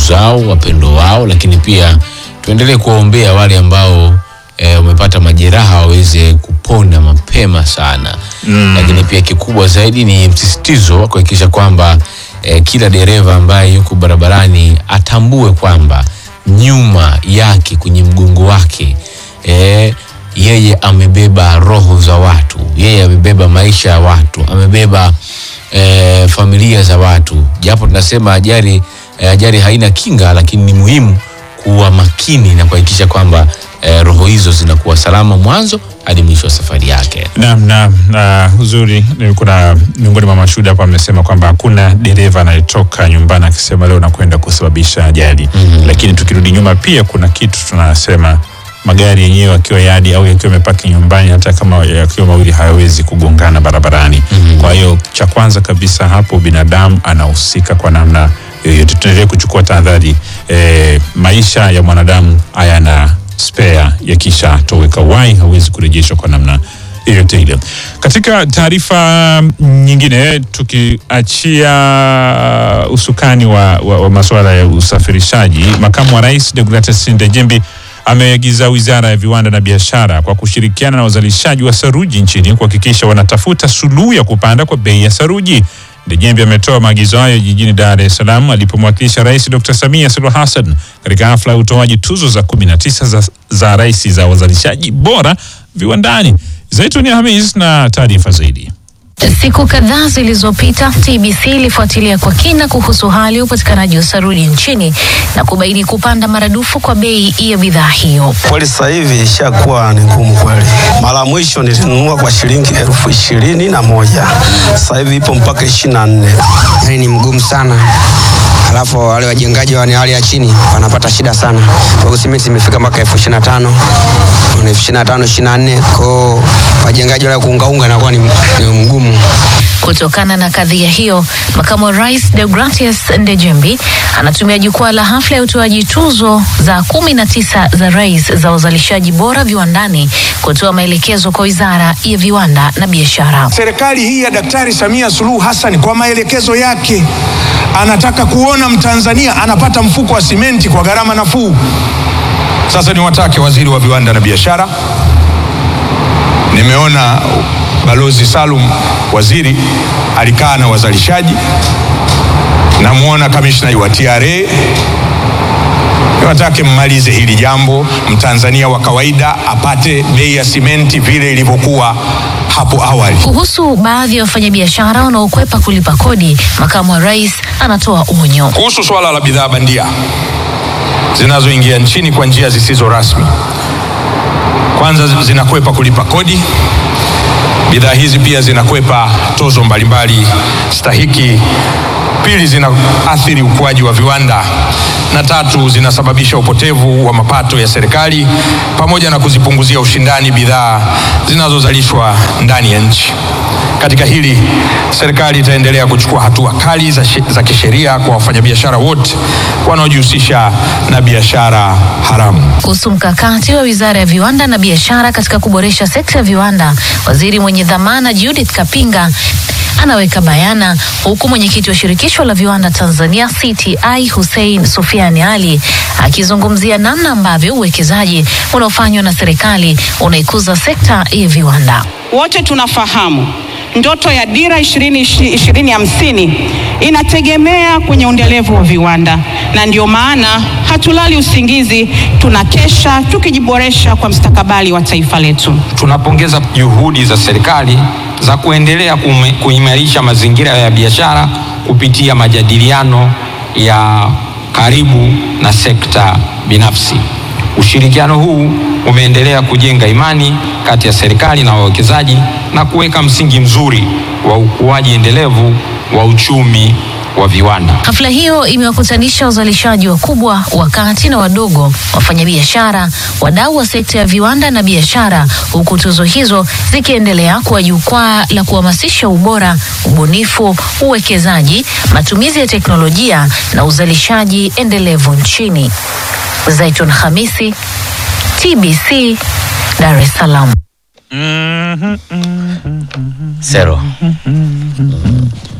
zao, wapendo wao, lakini pia tuendelee kuwaombea wale ambao eh, wamepata majeraha waweze kupona mapema sana mm. Lakini pia kikubwa zaidi ni msisitizo wa kuhakikisha kwamba eh, kila dereva ambaye yuko barabarani atambue kwamba nyuma yake kwenye mgongo wake eh, yeye amebeba roho za watu, yeye amebeba maisha ya watu, amebeba eh, familia za watu. Japo tunasema ajali eh, ajali haina kinga, lakini ni muhimu kuwa makini na kuhakikisha kwamba eh, roho hizo zinakuwa salama mwanzo hadi mwisho wa safari yake. Naam, naam, na uzuri ni kuna miongoni mwa mashuhuda hapa amesema kwamba hakuna dereva anayetoka nyumbani akisema leo nakwenda kusababisha ajali. mm-hmm. Lakini tukirudi nyuma pia kuna kitu tunasema magari yenyewe yakiwa yadi au yakiwa yamepaki nyumbani, hata kama yakiwa mawili hayawezi kugongana barabarani. mm-hmm. Kwa hiyo cha kwanza kabisa hapo binadamu anahusika kwa namna yoyote. Tuendelee kuchukua tahadhari. E, maisha ya mwanadamu hayana spare, yakishatoweka uhai hawezi kurejeshwa kwa namna yoyote ile. Katika taarifa nyingine, tukiachia usukani wa, wa, wa masuala ya usafirishaji, makamu wa rais Deogratias Ndejembi ameagiza wizara ya viwanda na biashara kwa kushirikiana na wazalishaji wa saruji nchini kuhakikisha wanatafuta suluhu ya kupanda kwa bei ya saruji. Ndejembi ametoa maagizo hayo jijini Dar es Salaam alipomwakilisha Rais Dr. Samia Suluhu Hassan katika hafla ya utoaji tuzo za 19 za, za rais za wazalishaji bora viwandani. Zaituni Hamis na taarifa zaidi. Siku kadhaa zilizopita TBC ilifuatilia kwa kina kuhusu hali ya upatikanaji wa saruji nchini na kubaini kupanda maradufu kwa bei ya bidhaa hiyo. Kweli sasa hivi ishakuwa ni ngumu kweli. Mara mwisho nilinunua kwa shilingi elfu ishirini na moja sasa hivi ipo mpaka ishirini na nne Yani ni mgumu sana, alafu wale wajengaji wa hali ya chini wanapata shida sana. Kwa hiyo simenti imefika mpaka elfu ishirini na tano elfu ishirini na tano ishirini na nne kwao wajengaji wale kuungaunga inakuwa ni, ni mgumu. Kutokana na kadhia hiyo, makamu wa rais Deogratias Ndejembi anatumia jukwaa la hafla ya utoaji tuzo za kumi na tisa za rais za uzalishaji bora viwandani kutoa maelekezo kwa wizara ya viwanda na biashara. Serikali hii ya Daktari Samia Suluhu Hassan kwa maelekezo yake anataka kuona Mtanzania anapata mfuko wa simenti kwa gharama nafuu. Sasa niwatake waziri wa viwanda na biashara, nimeona Balozi Salum waziri alikaa na wazalishaji, namwona kamishna wa TRA. Niwatake mmalize hili jambo, mtanzania wa kawaida apate bei ya simenti vile ilivyokuwa hapo awali. Kuhusu baadhi ya wafanyabiashara wanaokwepa kulipa kodi, makamu wa rais anatoa onyo. Kuhusu swala la bidhaa bandia zinazoingia nchini kwa njia zisizo rasmi, kwanza zinakwepa kulipa kodi. Bidhaa hizi pia zinakwepa tozo mbalimbali stahiki. Pili, zinaathiri ukuaji wa viwanda, na tatu, zinasababisha upotevu wa mapato ya serikali pamoja na kuzipunguzia ushindani bidhaa zinazozalishwa ndani ya nchi. Katika hili serikali itaendelea kuchukua hatua kali za, za kisheria kwa wafanyabiashara wote wanaojihusisha na biashara haramu. Kuhusu mkakati wa wizara ya viwanda na biashara katika kuboresha sekta ya viwanda, waziri mwenye dhamana Judith Kapinga anaweka bayana, huku mwenyekiti wa shirikisho la viwanda Tanzania CTI Hussein Sufiani Ali akizungumzia namna ambavyo uwekezaji unaofanywa na serikali unaikuza sekta ya viwanda. Wote tunafahamu ndoto ya dira ishirini ishirini hamsini inategemea kwenye uendelevu wa viwanda, na ndio maana hatulali usingizi, tunakesha tukijiboresha kwa mstakabali wa taifa letu. Tunapongeza juhudi za serikali za kuendelea kuimarisha mazingira ya biashara kupitia majadiliano ya karibu na sekta binafsi. Ushirikiano huu umeendelea kujenga imani kati ya serikali na wawekezaji na kuweka msingi mzuri wa ukuaji endelevu wa uchumi wa viwanda. Hafla hiyo imewakutanisha wazalishaji wakubwa, wakati na wadogo, wafanyabiashara, wadau wa sekta ya viwanda na biashara, huku tuzo hizo zikiendelea kuwa jukwaa la kuhamasisha ubora, ubunifu, uwekezaji, matumizi ya teknolojia na uzalishaji endelevu nchini. Zaitun Hamisi, TBC, Dar es Salaam. Sero.